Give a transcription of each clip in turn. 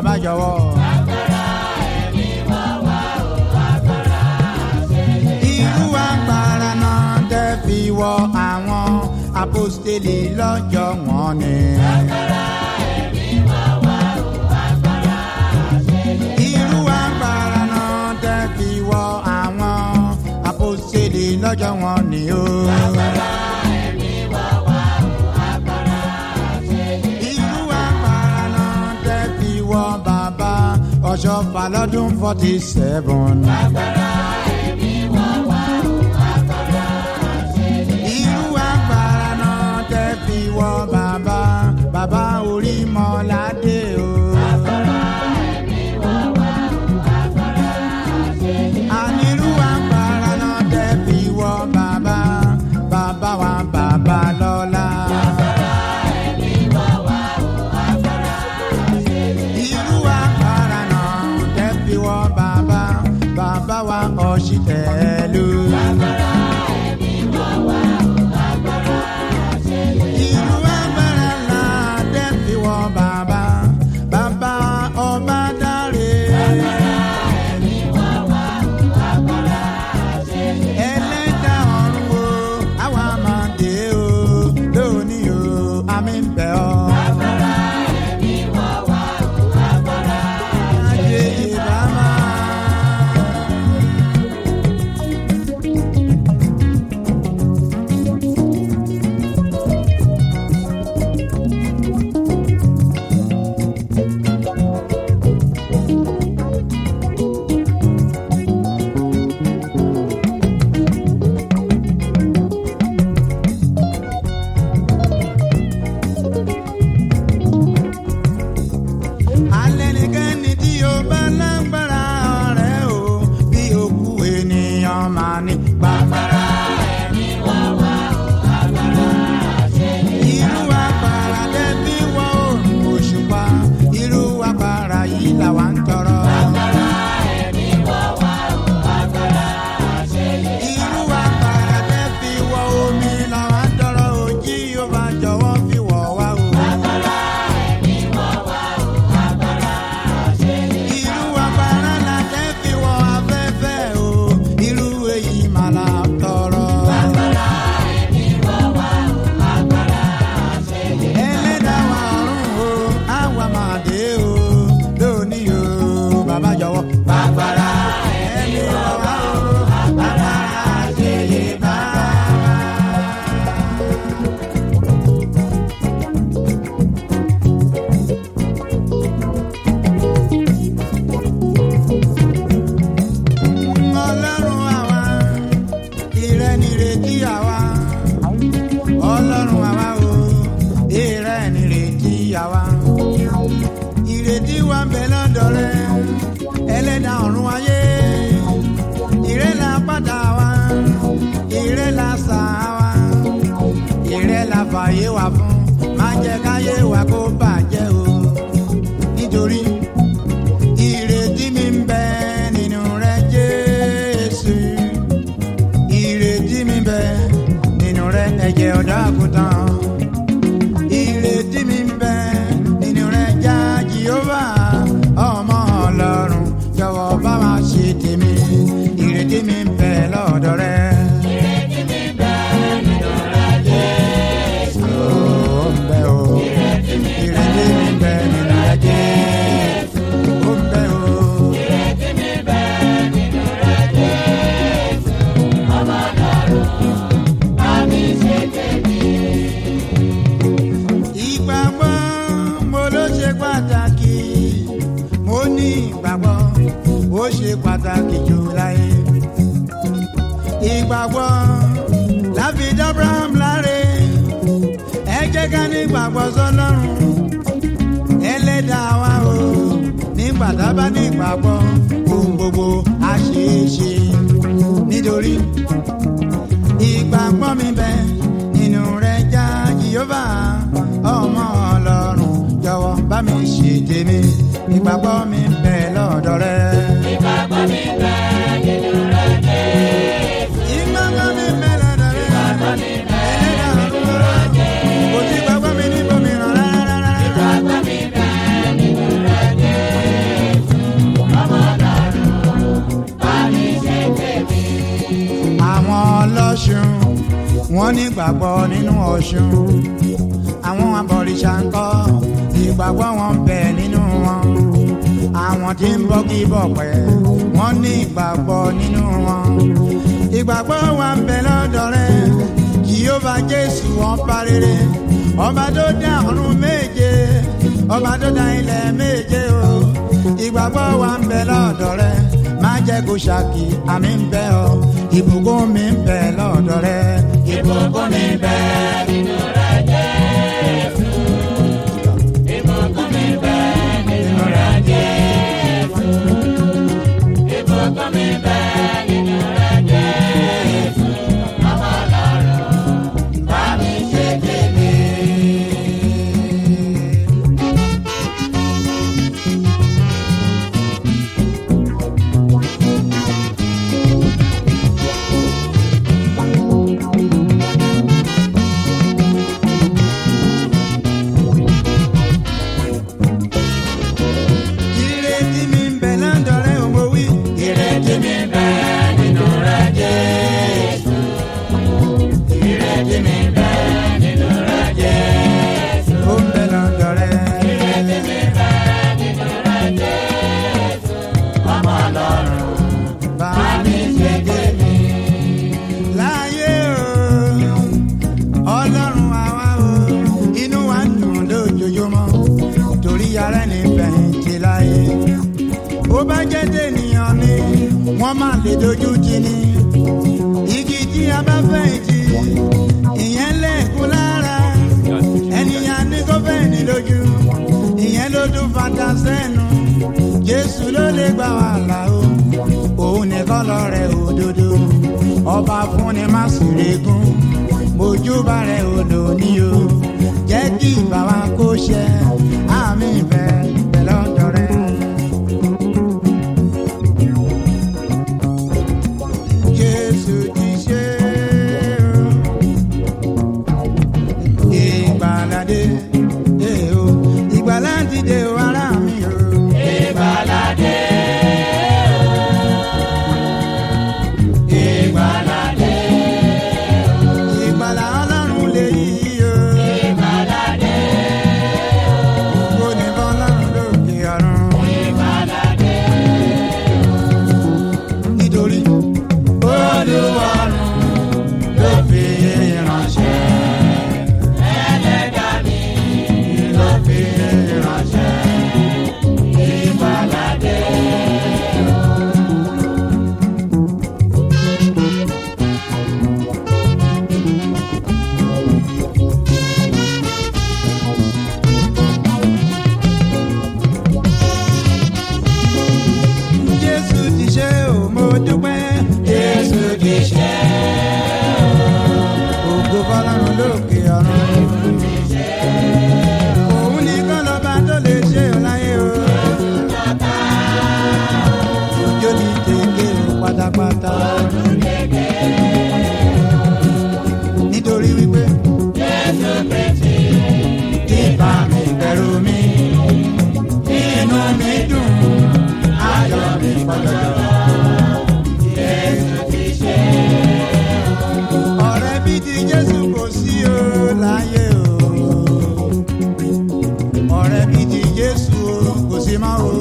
bàbá jọ̀wọ́. irú agbára náà tẹ́ fi wọ àwọn apostoli lọ́jọ́ wọn ni. irú agbára náà tẹ́ fi wọ àwọn apostoli lọ́jọ́ wọn ni o. irú agbára náà tẹ́ fi wọ bàbá ọ̀ṣọ́fà lọ́dún forty seven. irú agbára náà tẹ́ fi wọ bàbá bàbá orí mọ́ládé o. anirú agbára náà tẹ́ fi wọ bàbá bàbá wa bàbá lọ́la. irú agbára náà tẹ́ fi wọ bàbá bàbá wa ọ̀ṣìtẹ́lú. irú agbára náà tẹ́ fi wọ bàbá bàbá ọba dáre. ẹlẹ́dàá ọ̀run o àwa máa dé o lónìí o àmì ń bẹ̀ ọ́. Ajé ìbámá. alẹ́ nìkan ni tí o bá lágbára ọ̀rẹ́ o bí òkú ènìyàn máa ní gbàgbára. irú agbára tẹ́bí wọ oòrùn òṣùpá irú agbára yìí làwa ń tọrọ. irú agbára tẹ́bí wọ omi làwa ń tọrọ òjì yóò bá jọ̀wọ́ fi wọ̀ wá o. irú agbára la tẹ́ fi wọ afẹ́fẹ́ o irú èyí mà la tọrọ. ẹlẹ́dàá wa ọ̀run o àwa máa dé o lónìí o bàbá jọ̀wọ́. bàbára ẹni wọ̀ wá o bàbára ṣe yé bá. ọlọ́run àwa ìrẹ́ nìrètí àwa ọlọ́run àwa o ìrẹ́ nìrètí àwa ìrètí wa ń bẹ lọ́dọ̀ rẹ ẹlẹ́dàá ọ̀run ayé ìrẹ́ la pàdà wa ìrẹ́ la sà wa ìrẹ́ la fàyè wa fún má jẹ́ káyé wa kó bàjẹ́ o nítorí ìrètí mi ń bẹ nínú rẹ jésù ìrètí mi ń bẹ nínú rẹ ẹ̀jẹ̀ ọ̀dọ́ àgùntàn ìrètí mi ń bẹ nínú rẹ já jehova ọmọ ọlọ́run jọ̀wọ́ bá wa ṣe tèmi ìrètí mi ń bẹ lọ́dọ̀ rẹ. Ó ń bẹ o. Ìrètí mi ń bẹ nínú rẹ Jésù. Ó ń bẹ o. ìgbàgbọ́ mo ló ṣe pàtàkì mo ní ìgbàgbọ́ ó ṣe pàtàkì jù láyé ìgbàgbọ́ láfi dábraham láre ẹ jẹ́ ká ní ìgbàgbọ́ sọlọ́run ẹlẹ́dàá wa o nígbà tá a bá ní ìgbàgbọ́ ohun gbogbo á ṣeé ṣe nítorí ìgbàgbọ́ mi bẹ nínú rẹ̀ já jehova ọmọ ọlọ́run jọ̀wọ́ bá mi ṣe tèmi ìgbàgbọ́ mi bẹ lọ́dọ̀ rẹ̀. Ìgbàgbọ́ mi bẹ nínú rẹ̀ Jésù. ìgbàgbọ́ mi bẹ lọ́dọ̀ rẹ̀. Ìgbàgbọ́ mi bẹ ẹlẹ́dàá nínú ọ̀run rẹ̀ Jésù. kò sí ìgbàgbọ́ mi níbo mìíràn rárá rárá. Ìgbàgbọ́ mi bẹ nínú rẹ̀ Jésù. wọ́n ní gbàgbọ́ nínú ọ̀ṣun àwọn abọ̀rìṣà ń kọ́ ìgbàgbọ́ wọn bẹ nínú wọn àwọn tí ń bọ́ kí bọ̀ pẹ́ wọ́n ní ìgbàgbọ́ nínú wọn ìgbàgbọ́ wa ń bẹ lọ́dọ̀ rẹ jìhóbá jésù wọn bá rere ọba tó dá ọ̀run méje ọba tó dá ilẹ̀ méje o ìgbàgbọ́ wa ń bẹ lọ́dọ̀ rẹ má jẹ́ kó ṣàkì àmì ń bẹ ọ ìbùkún mi ń bẹ lọ́dọ̀ rẹ ìbùkún mi ń bẹ nínú rẹ̀ Jésù. Ìbùkún mi bẹ nínú rẹ̀ Jésù. Ìbùkún mi bẹ nínú rẹ̀ Jésù. Ọmọ Ọlọ́run bá mi ṣe tèmi. ìrètí mi ń bẹ lọ́dọ̀ rẹ ò mọ̀ wí. Ìrètí mi bẹ nínú rẹ̀ Jésù. Ìrètí mi bẹ nínú rẹ̀ Jésù. ó ń bẹ lọ́dọ̀ rẹ. Ìrètí mi bẹ nínú rẹ̀ Jésù. Ọmọ Ọlọ́run bá bá mi ṣe tèmi. láyé o ọlọ́run àwa o inú wa ń dùn lójoojúmọ́ torí ara ẹni fẹ̀yìntì láyé bó bá jẹ́ tènìyàn ni wọ́n máa lè dojú tì ní igi tí a bá fẹ̀yìntì ìyẹn lẹ́ẹ̀kú lára ènìyàn ní kó fẹ̀yìntì lójú ìyẹn ló dún fata sẹ́nu jésù ló lè gbà wá là o òun nìkan lọ́rẹ̀ òdodo ọba fúnni má sì regún mojúbà rẹ̀ ò lò ní o jẹ́ kí ìbá wa kó ṣẹ àmì ìfẹ́ pẹ̀lú ọ̀dọ̀ rẹ̀. Jésù ti ṣe o ìgbàládé dé o ìgbàlá ti dé o ará mi o. Ìgbàládé Ìgbàládé ìgbàlá ọlọ́run lè yí o. Ìgbàládé kò ní bọ́ ọlọ́run lókè ọ̀run. Ìgbàládé nítorí Olúwarun ló fi ránṣẹ́ ẹlẹ́dàá mi ló fi ránṣẹ́. Ìgbàládé Jésù ti ṣe o mo dúpẹ́. Jésù ti ṣe ògo fọlọ́run lókè ọ̀run. òun nìkan lọ́ba tó lè ṣe ọ láyé o. òjò ní tèké o pátápátá. nítorí wípé Jésù Kristi ìbá mi bẹ̀rù mi. inú mi dùn ayọ̀ mi pọ̀jọ́jọ́. Jésù ti ṣe ọ̀rẹ́ bí ti jésù kò sí o láyé o ọ̀rẹ́ bí ti jésù o kò sí mọ́ o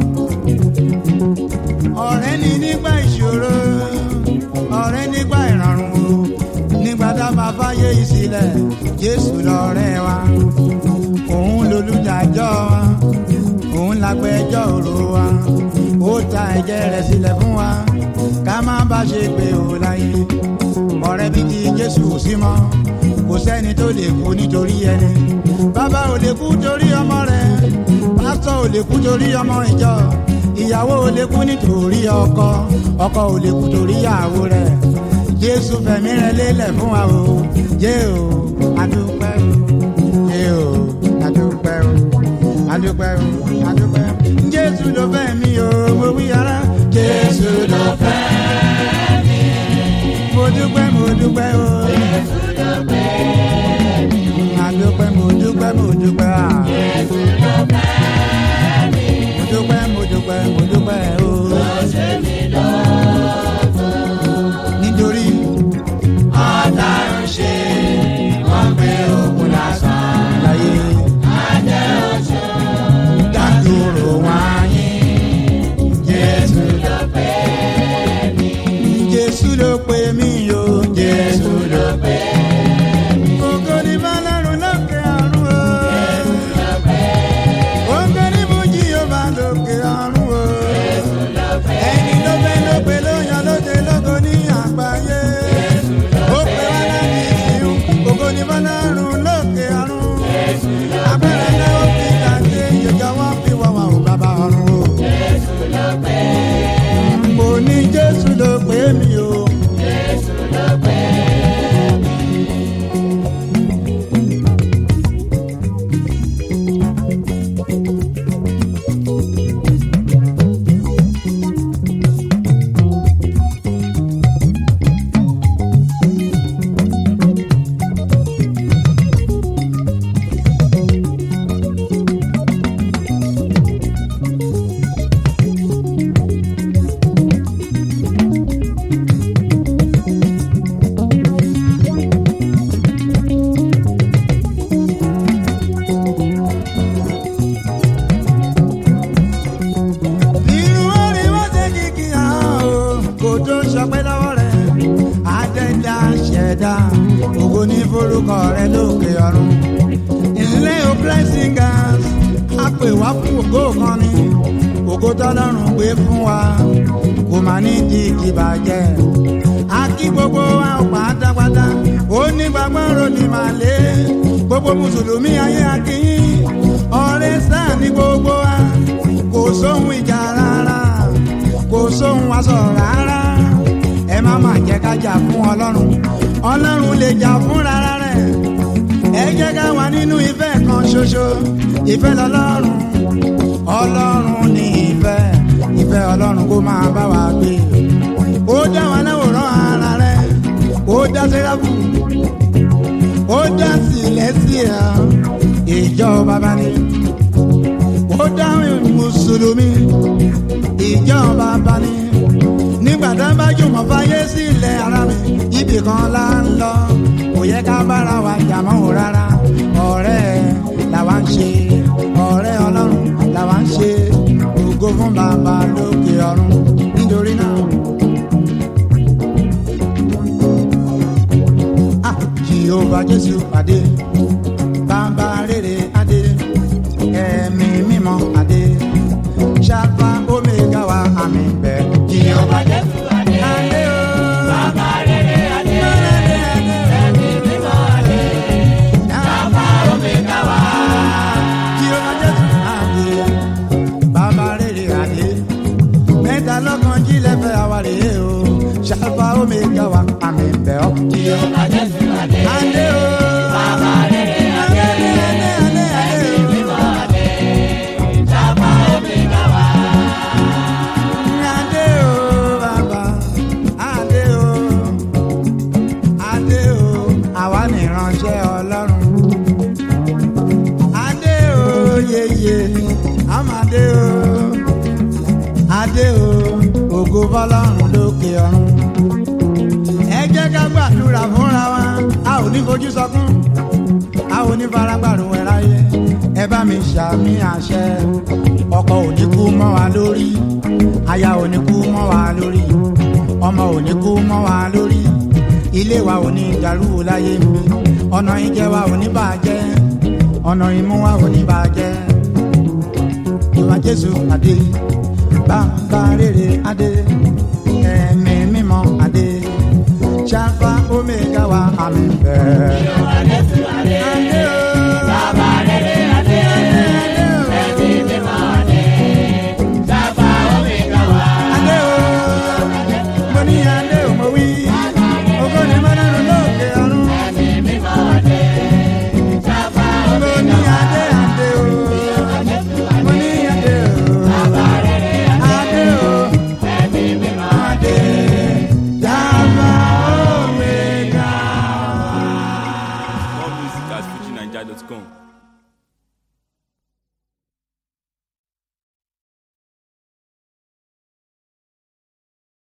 ọ̀rẹ́ ni nígbà ìṣòro ọ̀rẹ́ nígbà ìrọ̀rùn o nígbà dábàá fáyé ìsílẹ̀ jésù lọ́rẹ́ wa òun lolùdájọ́ wa òun lágbẹ́jọ́ òru wa ó ta ẹ̀jẹ̀ rẹ̀ sílẹ̀ fún wa ká má bá ṣe pé o láyé ọ̀rẹ́ bí ti jésù sí mọ́ kò sẹ́ni tó lè kú nítorí ẹni bàbá ò lè kú torí ọmọ rẹ̀ pásítọ̀ ò lè kú torí ọmọ ìjọ ìyàwó ò lè kú nítorí ọkọ ọkọ ò lè kú torí ìyàwó rẹ̀ jésù fẹ̀mí rẹ̀ lélẹ̀ fún wa o jẹ́ o adúpẹ́ o jẹ́ o adúpẹ́ o adúpẹ́ o adúpẹ́ jésù ló fẹ́ mi o mo wí ara jésù ló fẹ́ mo dúpẹ́ mo dúpẹ́ o. Adúpẹ́ mo dúpẹ́ mo dúpẹ́ à. Mo dúpẹ́ mo dúpẹ́ mo dúpẹ́ o. Nítorí ọ̀tá ń ṣe ọ̀run o. ẹni ló fẹ́ ló pe ló yan lóde lógo ní àgbáyé. ó pe wá láti ìsìn ògo ní fọlọ́run lókè ọ̀run. agbára náà ó fi dàgbé ìjọba wọn fi wá wà ó bàbá ọ̀run o. mo ní jésù ló pè mí o. irun orí wọ́n ṣe kìkì hàn o kò tó sọpẹ́ lọ́wọ́ rẹ̀ àdẹ́dá ṣẹ̀dá ògo ní forúkọ rẹ̀ lókè ọ̀run ilé o blessing gas a pè wá fún ògo kan ni ògo tọ́lọ́run gbé fún wa kò má ní di ìdìbàjẹ́ a kí gbogbo wa ó pátápátá ó ní gbàgbọ́rò ní màlẹ́ gbogbo mùsùlùmí ayé akínyìn ọ̀rẹ́ sáà ní gbogbo wa kò sóhun ìjà rárá kò sóhun aṣọ rárá ẹ má má jẹ́ ká jà fún ọlọ́run ọlọ́run lè jà fún rárá rẹ̀ ẹ jẹ́ ká wà nínú ìfẹ́ kan ṣoṣo ìfẹ́ lọ́lọ́run ọlọ́run ní ìfẹ́ ìfẹ́ ọlọ́run kó máa bá wa gbé ó dá wa láwòrán ara rẹ̀ ó dá sẹ́ráfù ó dá sílẹ̀ sí ẹ̀ ìjọ bàbá ni ó dáhùn mùsùlùmí ìjọba bani nígbà tá a bá jùmọ̀ fáyé sílẹ̀ ara mi ibì kan là ń lọ kò yẹ ká bára wa jà mọ́ ò rárá ọ̀rẹ́ làwa ń ṣe ọ̀rẹ́ ọlọ́run làwa ń ṣe ògo fún bàbá lókè ọ̀run nítorí náà. Ah, jehova jésù pàdé bàbá rere adé ẹ̀mí mímọ́ adé ṣàfà omega wa àmì bẹ̀. Jehova Jésù adé. adé o Bàbá rere adé. Ẹ̀mí mímọ́ adé. Bàbá Omega wá. jehova jésù adé bàbá rere adé mẹ́ta lọ́kàn jílẹ̀ fẹ́ àwárí o ṣàfà omega wa àmì bẹ̀ ọ́. Jehova Jésù adé. adé o Bàbá rere adé. adé adé adé adé o. Mímọ́ adé. Bàbá Omega wá. Adé o bàbá, adé o, adé o, àwa nìránṣẹ́ Ọlọ́run. Adé o yeye, àmàdé o, adé o, ògo fọlọ́run lókè ọ̀run. Ẹ jẹ́ ká gbàdúrà fúnra wa, a ò ní fojú sọkún, a ò ní faragbàrún ẹ̀ ráyé. Ẹ bá mi ṣàmì àṣẹ, ọkọ ò ní kú mọ́ wa lórí aya ò ní kú mọ́ wa lórí ọmọ ò ní kú mọ́ wa lórí ilé wa ò ní dàrú láyé mi ọ̀nà ìjẹ wa ò ní bàjẹ́ ọ̀nà ìmú wa ò ní bàjẹ́ ìwà jésù adé bàbá rere adé ẹ̀mí mímọ́ adé ṣáfà omega wa àmì bẹ́ẹ̀. Jehova Jésù adé. adé o Bàbá rere adé. adé o Ẹ̀mí mímọ́ adé. Bàbá Omega wá. adé o mo ní adé o mo wí ògo ni mọ́nàrú lókè ọ̀run. Ẹ̀mí mímọ́ adé. Bàbá mo Omega ní wá. adé adé o mo ní adé o Bàbá rere adé. adé o Ẹ̀mí mímọ́ adé dábà omega. More music at FujiNiger.com.